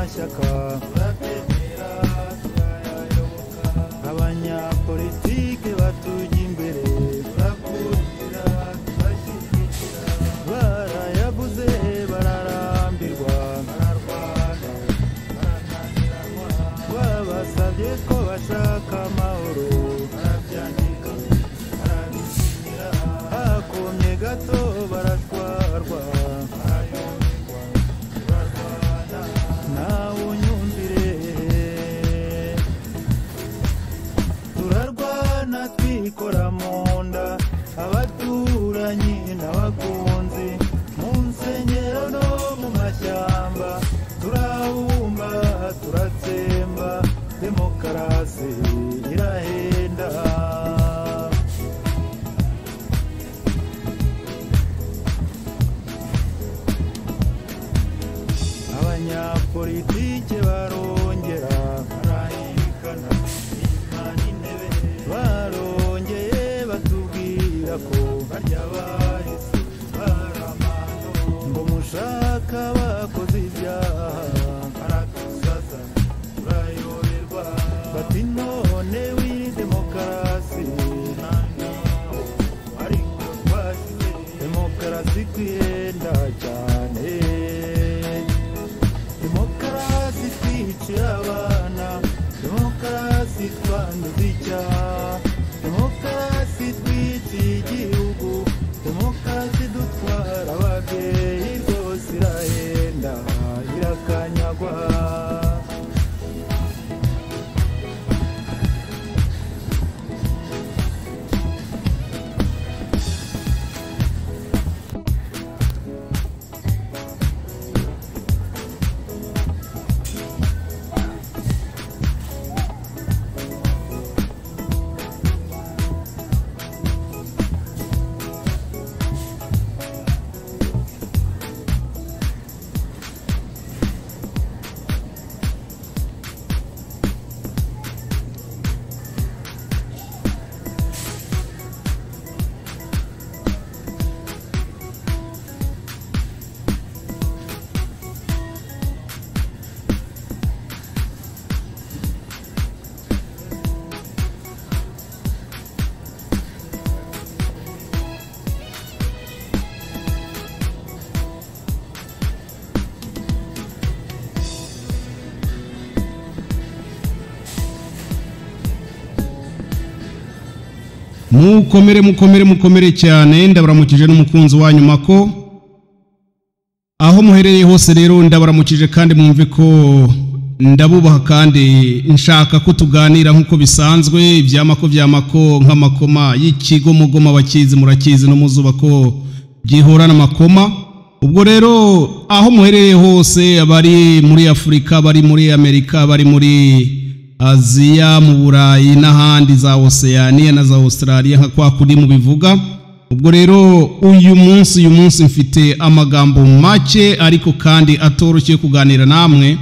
ishyaka abanyapolitike batujya imbere barayabuze bararambirwa babasabye ko bashaka amahoro hakomye gato baratwarwa nawe unyumvire turarwana twikora mu nda abaturanyi n'abakunzi mu nsengero no mu mashyamba turabumba turatsemba demokarasi irahenda abanyapolitike barongera barongeye batubwira ko barya bahise ngo mushaka bakoze ibyaha baratuzaza turayoberwa bati none w'iyi demokarasi ariko twashyize demokarasi kwihenda cyane demokarasi twicira abana demokarasi twanduza icyaha demokarasi twiciye igihugu demokarasi dutwara ababyeyi rwose irahenda irakanyagwa mukomere mukomere mukomere cyane ndabaramukije n'umukunzi wanyu mako aho muherereye hose rero ndabaramukije kandi mwumve ko ndabubaha kandi nshaka ko tuganira nk'uko bisanzwe ibyamako byamako nk'amakoma y'ikigomogoma bakizi murakizi no muzuba ko byihorana amakoma ubwo rero aho muherereye hose abari muri afurika abari muri amerika abari muri aziya mu burayi n'ahandi za oseaniya na za australia nka kwa kundi mubivuga ubwo rero uyu munsi uyu munsi mfite amagambo make ariko kandi atoroshye kuganira namwe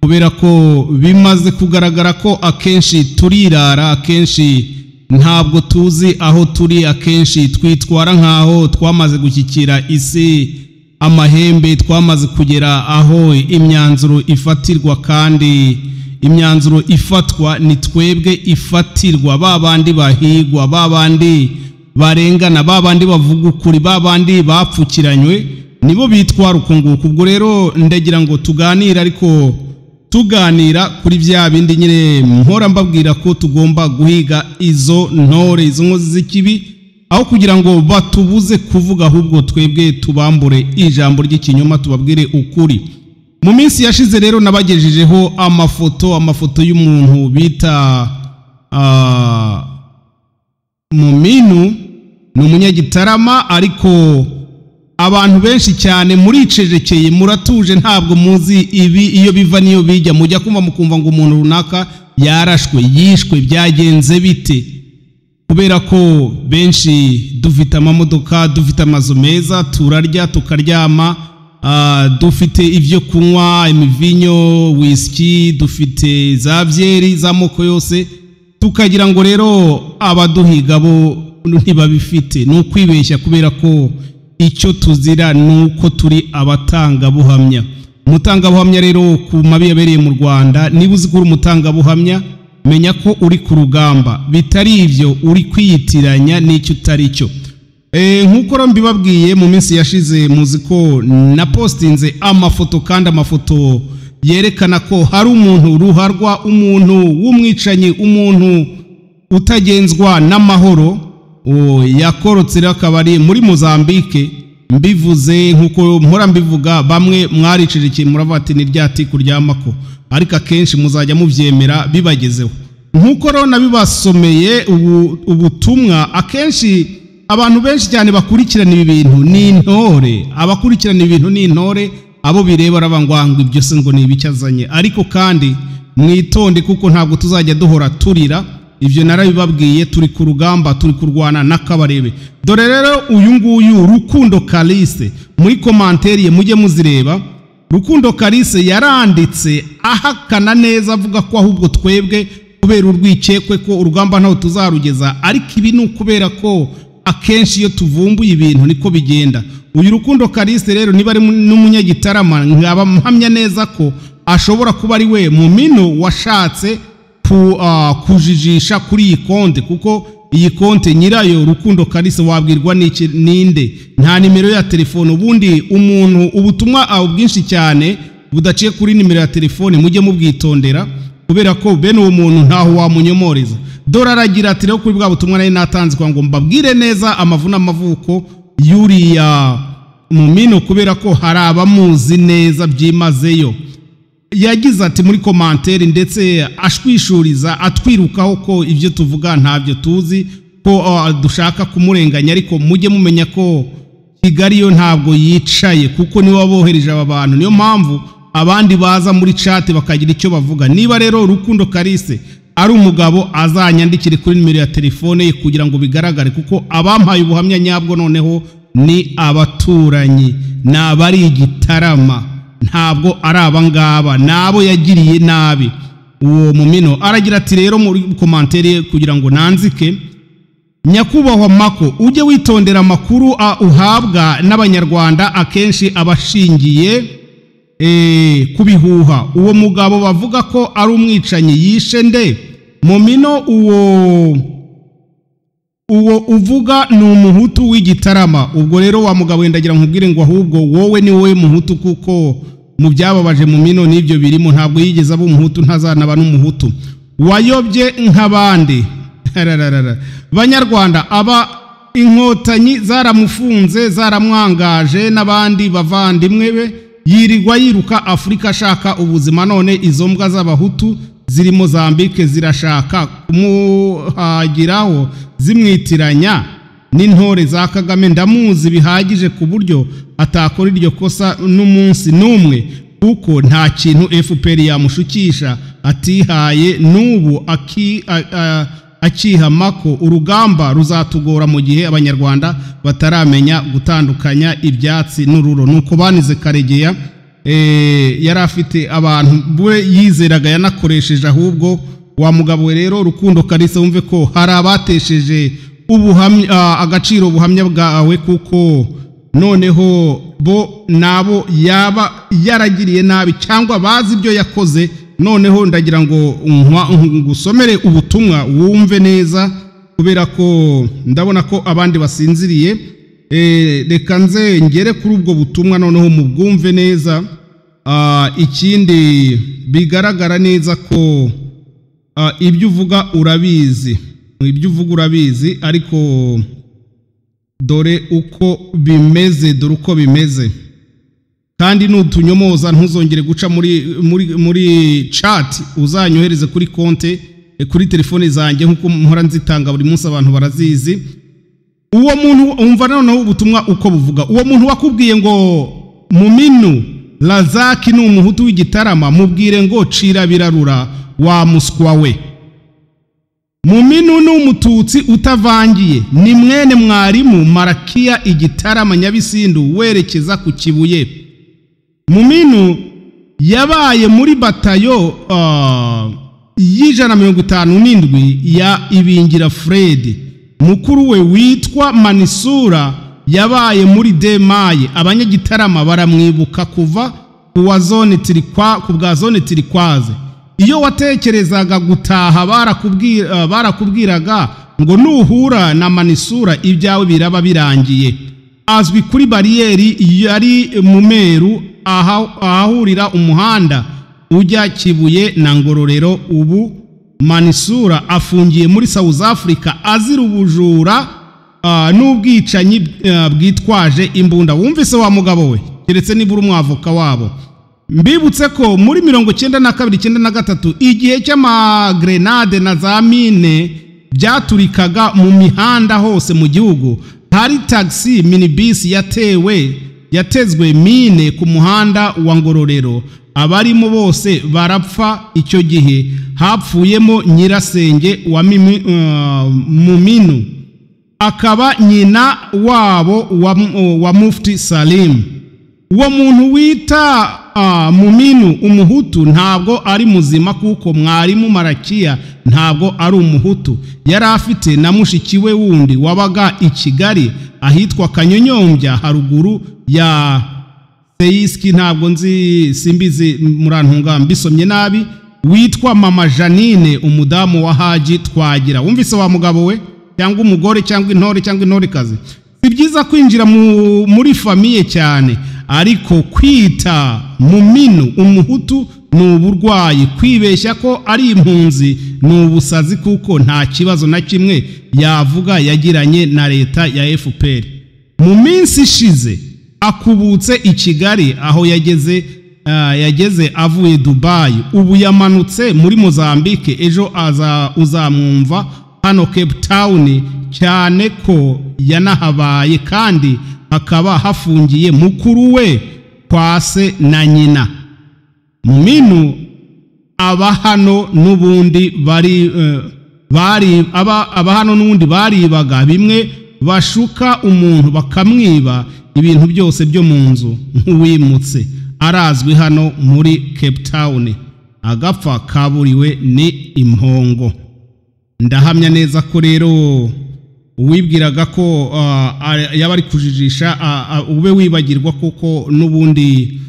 kubera ko bimaze kugaragara ko akenshi turirara akenshi ntabwo tuzi aho turi akenshi twitwara nk'aho twamaze gushyikira isi amahembe twamaze kugera aho imyanzuro ifatirwa kandi imyanzuro ifatwa ni twebwe ifatirwa ba bandi bahigwa ba bandi barengana ba bandi bavuga ukuri ba bandi bapfukiranywe nibo bitwara uko nguko ubwo rero ndagira ngo tuganire ariko tuganira kuri bya bindi nyine mpora mbabwira ko tugomba guhiga izo ntore izo nkozi z'ikibi aho kugira ngo batubuze kuvuga ahubwo twebwe tubambure ijambo ry'ikinyoma tubabwire ukuri mu minsi yashize rero nabagejejeho amafoto amafoto y'umuntu bita muminu ni umunyagitarama ariko abantu benshi cyane muricecekeye muratuje ntabwo muzi ibi iyo biva n'iyo bijya mujya kumva mukumva ngo umuntu runaka yarashwe yishwe byagenze bite kubera ko benshi dufite amamodoka dufite amazu meza turarya tukaryama dufite ibyo kunywa imivinyo wisiki dufite za byeri z'amoko yose tukagira ngo rero abaduhiga bo ntibabifite ni ukwibeshya kubera ko icyo tuzira ni uko turi abatangabuhamya umutangabuhamya rero ku mabi yabereye mu rwanda niba uzi ko uri umutangabuhamya menya ko uri ku rugamba bitari ibyo uri kwiyitiranya n'icyo utari cyo Eh, nk'uko rero mbibabwiye mu minsi yashize muzi ko napostinze amafoto kandi amafoto yerekana ko hari umuntu ruharwa umuntu w'umwicanyi umuntu utagenzwa n'amahoro uwo yakorotse rero akaba ari muri mozambike mbivuze nk'uko mpora mbivuga bamwe mwaricirikiye muravuga ati ni rya tiku ryamako ariko akenshi muzajya mubyemera bibagezeho nk'uko rero nabibasomeye ubu- ubutumwa akenshi abantu benshi cyane bakurikirana ibi bintu ni intore abakurikirana ibi bintu ni intore abo bireba arabangwanga ibyo se ngo ni ibiki azanye ariko kandi mwitonde kuko ntabwo tuzajya duhora turira ibyo narabibabwiye turi ku rugamba turi kurwana n'akabarebe dore rero uyu nguyu rukundo kalise muri komanteriye mujye muzireba Rukundo Kalise yaranditse ahakana neza avuga ko ahubwo twebwe kubera urwikekwe ko urugamba ntaho tuzarugeza ariko ibi ni ukubera ko akenshi iyo tuvumbuye ibintu niko bigenda uyu Rukundo Kalise rero niba ari n'umunyagitarama nkaba mpamya neza ko ashobora kuba ari we mu mino washatse ku- ah, kujijisha kuri iyi konte kuko iyi konte nyirayo rukundo kalise wabwirwa n'iki- ninde nta nimero ya telefone ubundi umuntu ubutumwa aho bwinshi cyane budaciye kuri nimero ya telefone mujye mubwitondera kubera ko bene uwo muntu ntaho wamunyomoreza dore aragira ati rero kuri bwa butumwa nari natanze kwa ngo mbabwire neza amavu n'amavuko y'uriya mu mino kubera ko hari abamuzi neza byimazeyo yagize ati muri komantere ndetse ashwishuriza atwirukaho ko ibyo tuvuga ntabyo tuzi ko ah, dushaka kumurenganya ariko mujye mumenya ko kigali yo ntabwo yicaye kuko niwe wabohereje aba bantu niyo mpamvu abandi baza muri cate bakagira icyo bavuga niba rero rukundo karise ari umugabo azanyandikire kuri nimero ya telefone ye kugira ngo bigaragare kuko abampaye ubuhamya nyabwo noneho ni abaturanyi ni abari igitarama ntabwo ari abangaba ni abo yagiriye nabi uwo mumino aragira ati rero muri komantere kugira ngo nanzike nyakubahwa mako ujye witondera amakuru a- uhabwa n'abanyarwanda akenshi abashingiye eh, ku bihuha uwo mugabo bavuga ko ari umwicanyi yishe nde mumino uwo uwo uvuga ni umuhutu w'igitarama ubwo rero wa mugabo wenda agira nkubwire ngo ahubwo wowe ni wowe muhutu kuko mu byababaje mu mino n'ibyo birimo ntabwo yigeze aba umuhutu ntazanaba n'umuhutu wayobye nk'abandi Harararara. banyarwanda aba inkotanyi zaramufunze zaramwangaje n'abandi bavandimwe be yirirwa yiruka afurika ashaka ubuzima none izo mbwa z'abahutu ziri mozambike zirashaka kumuhagiraho zimwitiranya n'intore za kagame ndamuzi bihagije ku buryo atakora iryo kosa n'umunsi n'umwe kuko nta kintu fpr yamushukisha atihaye n'ubu aki- a- a- akihama ko urugamba ruzatugora mu gihe abanyarwanda bataramenya gutandukanya ibyatsi n'ururo nuko banize karegeya Eh, yari afite abantu we yizeraga yanakoresheje ahubwo wa mugabo we rero rukundo kalisa wumve ko hari abatesheje ubuhamya ah, agaciro ubuhamya bwawe kuko noneho bo nabo yaba yaragiriye nabi cyangwa bazi ibyo yakoze noneho ndagira ngo nkwa- ngusomere ubutumwa wumve neza kubera ko ndabona ko abandi basinziriye Eh, reka nze ngere kuri ubwo butumwa noneho mubwumve neza Ah, ikindi bigaragara neza ko ah, ibyo uvuga urabizi ibyo uvuga urabizi ariko dore uko bimeze dore uko bimeze kandi nutunyomoza ntuzongere guca muri muri muri chat uzanyohereze kuri konte eh, kuri telefone zanjye nk'uko mpora nzitanga buri munsi abantu barazizi uwo muntu umva noneho ubutumwa uko buvuga uwo muntu wakubwiye ngo muminu lazaki ni umuhutu w'igitarama mubwire ngo cira birarura wa muswa we muminu ni umututsi utavangiye ni mwene mwarimu marakiya igitarama nyabisindu werekeza ku kibuye muminu yabaye muri batayo ah, y'ijana na mirongo itanu n'indwi ya ibingira fred mukuru we witwa manisura yabaye muri demaye abanyagitarama baramwibuka kuva ku wa zone tirikwa ku bwa zone tirikwaze iyo watekerezaga gutaha barakubwira- eh, barakubwiraga ngo nuhura na manisura ibyawe biraba birangiye azwi kuri bariyeri yari mu meru aha- ahahurira umuhanda ujya kibuye na ngororero ubu manisura afungiye muri south africa azira ubujura Ah, n'ubwicanyi ah, bwitwaje imbunda wumvise wa mugabo we keretse nibura umwavoka wabo mbibutse ko muri mirongo icyenda na kabiri icyenda na gatatu igihe cy'amagrenade na za mine byaturikaga mu mihanda hose mu gihugu hari tagisi minibisi yatewe yatezwe mine ku muhanda wa ngororero abarimo bose barapfa icyo gihe hapfuyemo nyirasenge wa mimi, ah, muminu akaba nyina wabo wa, wa mufti salim uwo muntu wita ah, muminu umuhutu ntabwo ari muzima kuko mwarimu marakiya ntabwo ari umuhutu yari afite na mushiki we wundi wabaga i kigali ahitwa kanyonyombya haruguru ya seyisiki ntabwo nzi simbizi murantunga mbisomye nabi witwa mama janine umudamu wa haji twagira wumvise wa mugabo we cyangwa umugore cyangwa intore cyangwa intorekazi si byiza kwinjira mu, muri famiye cyane ariko kwita mu minu umuhutu ni uburwayi kwibeshya ko ari impunzi ni ubusazi kuko nta kibazo na kimwe yavuga yagiranye na leta ya fpr mu minsi ishize akubutse i kigali aho yageze ah, yageze avuye dubayi ubu yamanutse muri mozambique ejo aza uzamwumva hano cape town cyane ko yanahabaye kandi hakaba hafungiye mukuru we kwa se na nyina minu aba hano n'ubundi bari eh, bari aba aba hano n'ubundi baribaga bimwe bashuka umuntu bakamwiba ibintu byose byo mu nzu nk'uwimutse arazwi hano muri cape town agapfa kaburiwe ni impongo ndahamya neza ko rero uwibwiraga ko ah, ari- yaba ari kujijisha ah, ah, ube wibagirwa kuko n'ubundi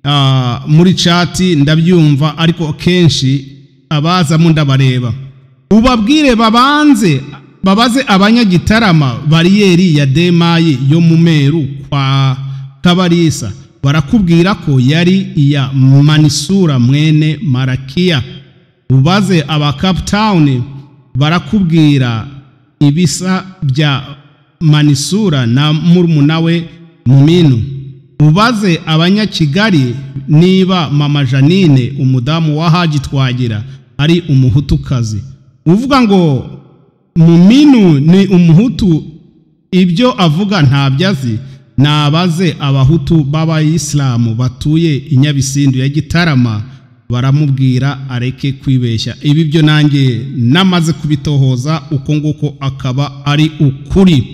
ah, muri cati ndabyumva ariko kenshi abazamo ndabareba ubabwire babanze babaze abanyagitarama bariyeri ya demayi yo mu meru kwa kabarisa barakubwira ko yari iya manisura mwene marakiya ubaze aba cape town barakubwira ibisa bya manisura na murumuna we muminu ubaze abanyakigali niba mama janine umudamu wa haji twagira ari umuhutukazi uvuga ngo muminu ni umuhutu ibyo avuga ntabyo azi nabaze abahutu b'abayisilamu batuye i nyabisindu ya gitarama baramubwira areke kwibeshya ibi byo nanjye namaze kubitohoza uko nguko akaba ari ukuri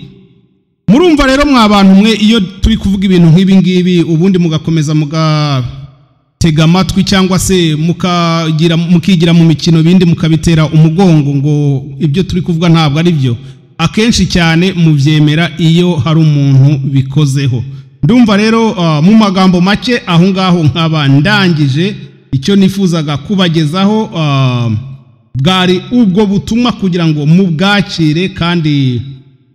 murumva rero mwa bantu mwe iyo turi kuvuga ibintu nk'ibi ngibi ubundi mugakomeza mugatega amatwi cyangwa se mukagira mukigira mu mikino bindi mukabitera umugongo ngo ibyo turi kuvuga ntabwo ari byo akenshi cyane mubyemera iyo hari umuntu bikozeho ndumva rero ah, mu magambo make aho ngaho nkaba ndangije icyo nifuzaga kubagezaho ah, bwari ubwo butumwa kugira ngo mubwakire kandi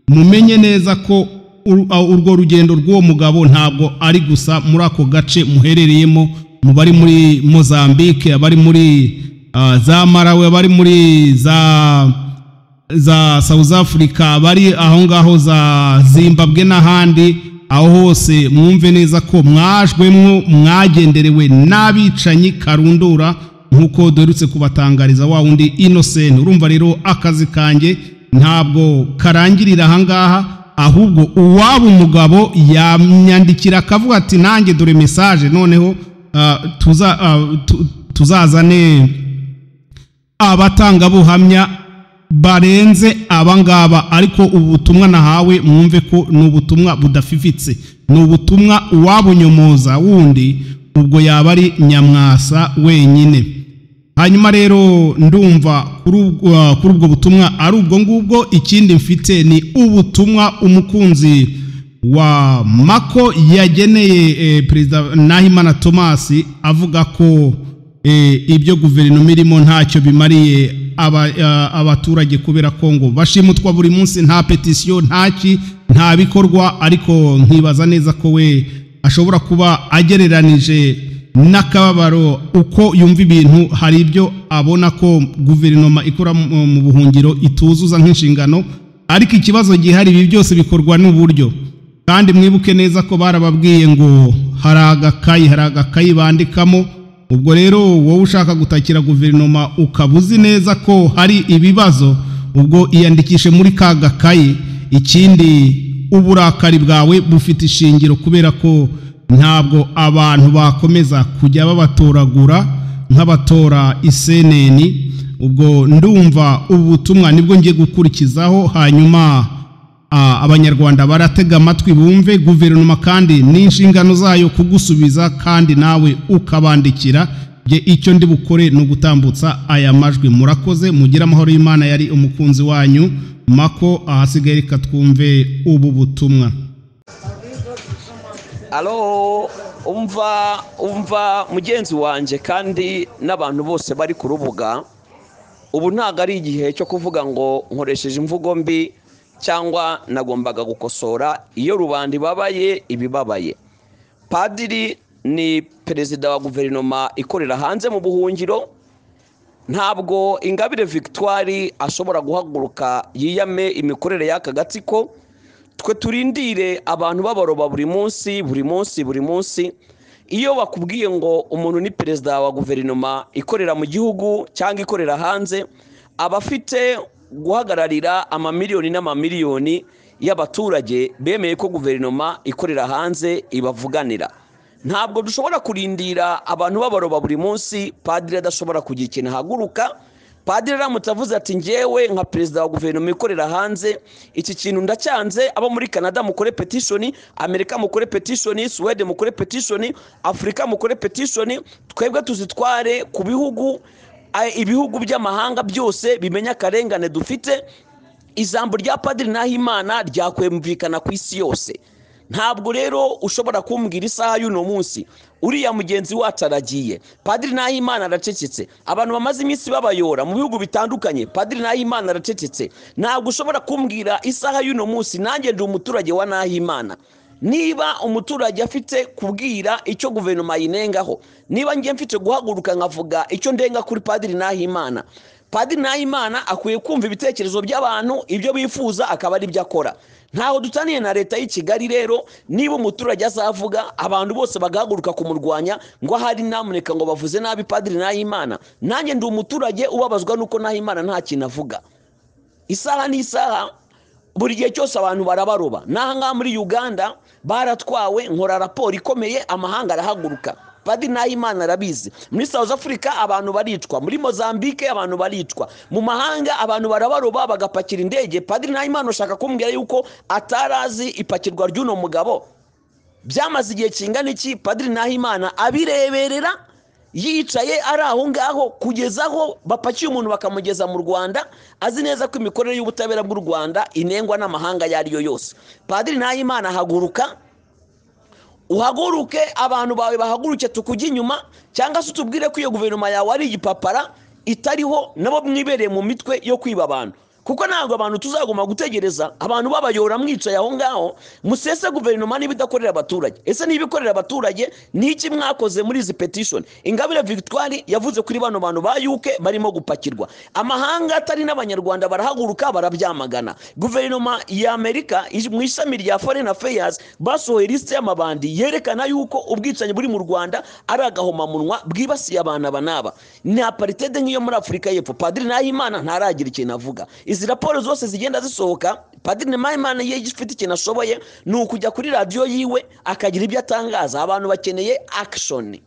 mumenye neza ko ur- a- urwo rugendo rw'uwo mugabo ntabwo ari gusa muri ako gace muherereyemo mu bari muri mozambique abari muri ah, za marawe abari muri za za south africa abari aho ngaho za zimbabwe n'ahandi aho hose mwumve neza ko mwajwemwo mwagenderewe n'abicanyi karundura nk'uko duherutse kubatangariza wa wundi innocent urumva rero akazi kanjye ntabwo karangirira ahangaha ahubwo uwaba umugabo yamyandikira akavuga ati nanjye dore message noneho ah, tuza- ah, tu- tuzazane abatangabuhamya barenze abangaba ariko ubutumwa nahawe mwumve ko ni ubutumwa budafifitse ni ubutumwa uwabunyomoza wundi ubwo yaba ari nyamwasa wenyine hanyuma rero ndumva kuri ubwo ah, kuri ubwo butumwa ari ubwo ngubwo ikindi mfite ni ubutumwa umukunzi wa mako yageneye eh, perezida nahimana thomas avuga ko eh, ibyo guverinoma irimo ntacyo bimariye aba- eh, abaturage kubera ko ngo bashimutwa buri munsi nta petisiyo ntaki nta bikorwa ariko nkibaza neza ko we ashobora kuba agereranije n'akababaro uko yumva ibintu hari ibyo abona ko guverinoma ikora mu mu buhungiro ituzuza nk'inshingano ariko ikibazo gihari ibi byose bikorwa n'uburyo kandi mwibuke neza ko barababwiye ngo hari agakayi hari agakayi bandikamo ubwo rero wowe ushaka gutakira guverinoma ukaba uzi neza ko hari ibibazo ubwo iyandikishe muri ka gakayi ikindi uburakari bwawe bufite ishingiro kubera ko ntabwo abantu bakomeza kujya babatoragura nk'abatora iseneni ubwo ndumva ubu butumwa nibwo ngiye gukurikizaho hanyuma Ah, abanyarwanda baratega amatwi bumve guverinoma kandi n'inshingano zayo kugusubiza kandi nawe ukabandikira je icyo ndi bukore ni ugutambutsa aya majwi murakoze mugire amahoro y'imana yari umukunzi wanyu mako ahasigaye reka twumve ubu butumwa alo umva umva mugenzi wanjye kandi n'abantu bose bari ku rubuga ubu ntabwo ari igihe cyo kuvuga ngo nkoresheje imvugo mbi cyangwa nagombaga gukosora iyo rubanda ibabaye ibibabaye padiri ni perezida wa guverinoma ikorera hanze mu buhungiro ntabwo ingabire victoire ashobora guhaguruka yiyame imikorere y'aka gatsiko twe turindire abantu babaroba buri munsi buri munsi buri munsi iyo bakubwiye ngo umuntu ni perezida wa guverinoma ikorera mu gihugu cyangwa ikorera hanze aba afite guhagararira amamiliyoni n'amamiliyoni y'abaturage bemeye ko guverinoma ikorera hanze ibavuganira ntabwo dushobora kurindira abantu babaroba buri munsi padiri adashobora kugira ikintu ahaguruka padiri aramutse avuze ati ngewe nka perezida wa guverinoma ikorera hanze iki kintu ndacyanze abo muri canada mukore petishoni amerika mukore petishoni suwede mukore petishoni afurika mukore petishoni twebwe tuzitware ku bihugu a- ibihugu by'amahanga byose bimenya akarengane dufite ijambo rya padiri nahimana ryakumvikana ku isi yose ntabwo rero ushobora kumbwira isaha y'uno munsi uriya mugenzi wacu aragiye padiri nahimana aracecetse abantu bamaze iminsi babayora mu bihugu bitandukanye padiri nahimana aracecetse ntabwo ushobora kumbwira isaha y'uno munsi nanjye ndi umuturage wa nahimana niba umuturage afite kubwira icyo guverinoma yinengaho niba ngiye mfite guhaguruka nkavuga icyo ndenga kuri padiri nahimana padiri nahimana akwiye kumva ibitekerezo by'abantu ibyo bifuza akaba ari byo akora ntaho dutaniye na leta y'i kigali rero niba umuturage azavuga abantu bose bagahaguruka kumurwanya ngo ahari namuneka ngo bavuze nabi padiri nahimana nanjye ndi umuturage ubabazwa n'uko nahimana nta kintu avuga isaha ni isaha buri gihe cyose abantu barabaroba n'aha ngaha muri uganda baratwawe nkora raporo ikomeye amahanga arahaguruka padiri nahimana arabizi muri south africa abantu baricwa muri mozambique abantu baricwa mu mahanga abantu barabaroba bagapakira indege padiri nahimana ushaka kumbwira yuko atarazi ipakirwa ry'uno mugabo byamaze igihe kingana iki padiri nahimana abireberera yicaye ari aho ngaho kugeza aho bapakiye umuntu bakamugeza mu rwanda azi neza ko imikorere y'ubutabera bw'u rwanda inengwa n'amahanga ayo ari yo yose padiri nahimana ahaguruka uhaguruke abantu bawe bahaguruke tukujye inyuma cyangwa se utubwire ko iyo guverinoma yawe ari igipapara itariho nabo mwibereye mu mitwe yo kwiba abantu kuko ntabwo abantu tuzagomba gutegereza abantu babayora mwicaye aho ngaho musese guverinoma niba idakorera abaturage ese niba ikorera abaturage ni iki mwakoze muri izi petishoni ingabire victoire yavuze kuri bano bantu ba yuke barimo gupakirwa amahanga atari n'abanyarwanda barahaguruka barabyamagana guverinoma y'amerika ij- mu ishami rya foreign affairs basohoye lisite y'amabandi yerekana yuko ubwicanyi buri mu rwanda ari agahomamunwa bwibasiye abana aba n'aba nta paritede nk'iyo muri afurika y'epfo padiri nahimana ntaragira ikintu avuga izi raporo zose zigenda zisohoka padiri nahimana iyo ifite ikintu ashoboye ni ukujya kuri radiyo yiwe akagira ibyo atangaza abantu bakeneye akishoni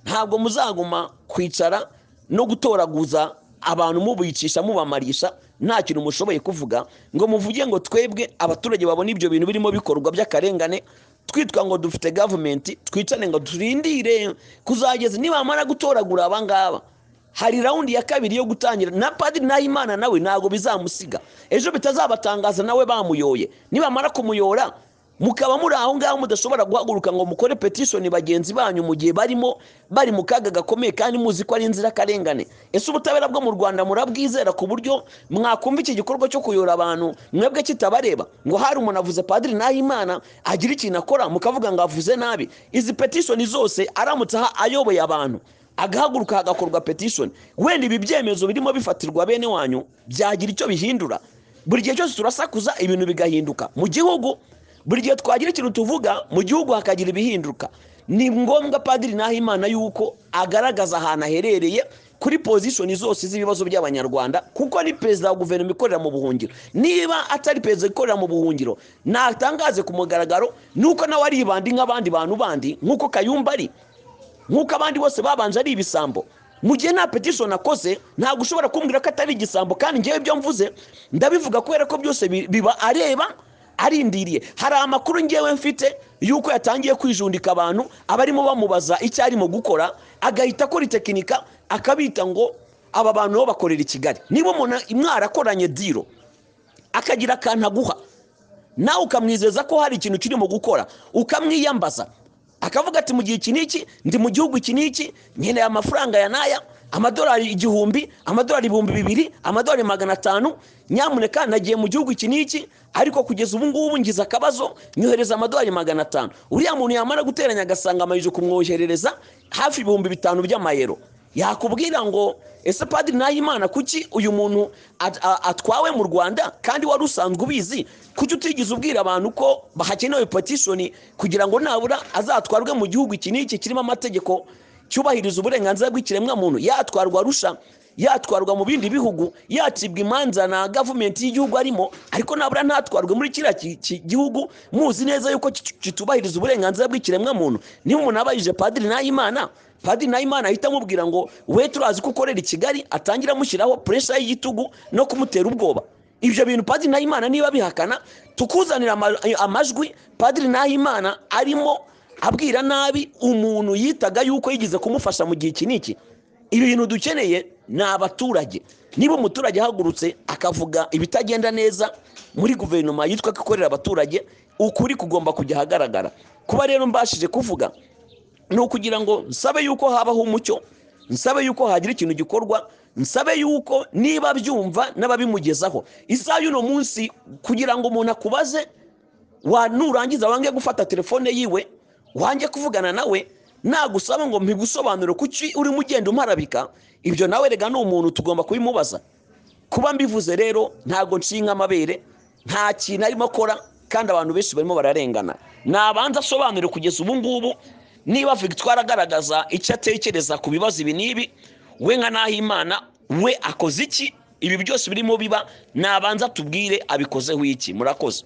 ntabwo muzaguma kwicara no gutoraguza abantu mubicisha mubamarisha nta kintu mushoboye kuvuga ngo muvuge ngo twebwe abaturage babona ibyo bintu birimo bikorwa by'akarengane twitwa ngo dufite gavumenti twicane ngo turindire kuzageza nibamara gutoragura abangaba hari rawundi ya kabiri yo gutangira na padiri nahimana nawe ntabwo bizamusiga ejo bitazabatangaza nawe bamuyoye nibamara kumuyora mukaba muri aho ngaho mudashobora guhaguruka ngo mukore petisoni bagenzi banyu mu gihe barimo bari mu kaga gakomeye kandi muzi ko ari inzirakarengane ese ubutabera bwo mu rwanda murabwizera ku buryo mwakumva iki gikorwa cyo kuyora abantu mwebwe kitabareba ngo hari umuntu avuze padiri nahimana agira ikintu akora mukavuga ngo avuze nabi izi petisoni zose aramutse aha ayoboye abantu agahaguruka hagakorwa petisoni wenda ibi byemezo birimo bifatirwa bene wanyu byagira icyo bihindura buri gihe cyose turasakuza ibintu bigahinduka mu gihugu buri gihe twagira ikintu tuvuga mu gihugu hakagira ibihinduka ni ngombwa padiri nahimana yuko agaragaza ahantu aherereye kuri pozishoni zose z'ibibazo by'abanyarwanda kuko ni perezida wa guverinoma ikorera mu buhungiro niba atari perezida ikorera mu buhungiro ntatangaze ku mugaragaro nuko nawe aribandi nk'abandi bantu bandi nk'uko kayumba ari nk'uko abandi bose babanje ari ibisambo mu gihe nta petisoni akoze ntabwo ushobora kumbwira ko atari igisambo kandi ngewe ibyo mvuze ndabivuga kubera ko byose bi- biba areba arindiriye hari amakuru ngewe mfite y'uko yatangiye kwijundika abantu abarimo bamubaza icyo arimo gukora agahita akora itekinika akabita ngo aba bantu bo bakorera i kigali niba umuntu mwarakoranye diro akagira akantu aguha nawe ukamwizeza ko hari ikintu kirimo gukora ukamwiyambaza akavuga ati mu gihe iki n'iki ndi mu gihugu iki n'iki nkeneye amafaranga ya naya amadolari igihumbi amadolari ibihumbi bibiri amadolari magana atanu nyamuneka nagiye mu gihugu iki n'iki ariko kugeza ubu ngubu ngize akabazo nyohereza amadolari magana atanu uriya muntu yamara guteranya agasanga amayije kumwoherereza hafi ibihumbi bitanu by'amayero yakubwira ngo ese padiri nahimana kuki uyu muntu at- a- atwawe mu rwanda kandi wari usanzwe ubizi kuki utigeze ubwira abantu ko hakenewe petishoni kugira ngo nabura azatwarwe mu gihugu iki n'iki kirimo amategeko cyubahiriza uburenganzira bw'ikiremwamuntu yatwarwa arusha yatwarwa mu bindi bihugu yacibwa imanza na gavumenti y'igihugu arimo ariko nabura ntatwarwe muri kiriya ki- ki- gihugu muzi neza yuko ki- kitubahiriza uburenganzira bw'ikiremwamuntu niba umuntu abayije padiri nahimana padiri nahimana ahita amubwira ngo we turazi ko ukorera i kigali atangira amushyiraho puresha y'igitugu no kumutera ubwoba ibyo bintu padiri nahimana niba bihakana tukuzanira ama- amajwi padiri nahimana arimo abwira nabi umuntu yitaga yuko yigeze kumufasha mu gihe iki n'iki ibi bintu dukeneye ni abaturage niba umuturage ahagurutse akavuga ibitagenda neza muri guverinoma yitwa ko ikorera abaturage ukuri kugomba kujya ahagaragara kuba rero mbashije kuvuga ni ukugira ngo nsabe yuko habaho umucyo nsabe yuko hagira ikintu gikorwa nsabe yuko niba byumva n'ababimugezaho isaha y'uno munsi kugira ngo umuntu akubaze wa nurangiza wange gufata telefone yiwe wange kuvugana nawe nagusaba ngo mpigusobanure kuki urimo ugenda umarabika ibyo nawe rega ni umuntu tugomba kubimubaza kuba mbivuze rero ntabwo nshinga amabere nta kintu arimo akora kandi abantu benshi barimo bararengana nabanza asobanure kugeza ubu ngubu niba victoire agaragaza icyo atekereza ku bibazo ibi n'ibi we nka nahimana we akoze iki ibi byose birimo biba nabanza tubwire abikozeho iki murakoze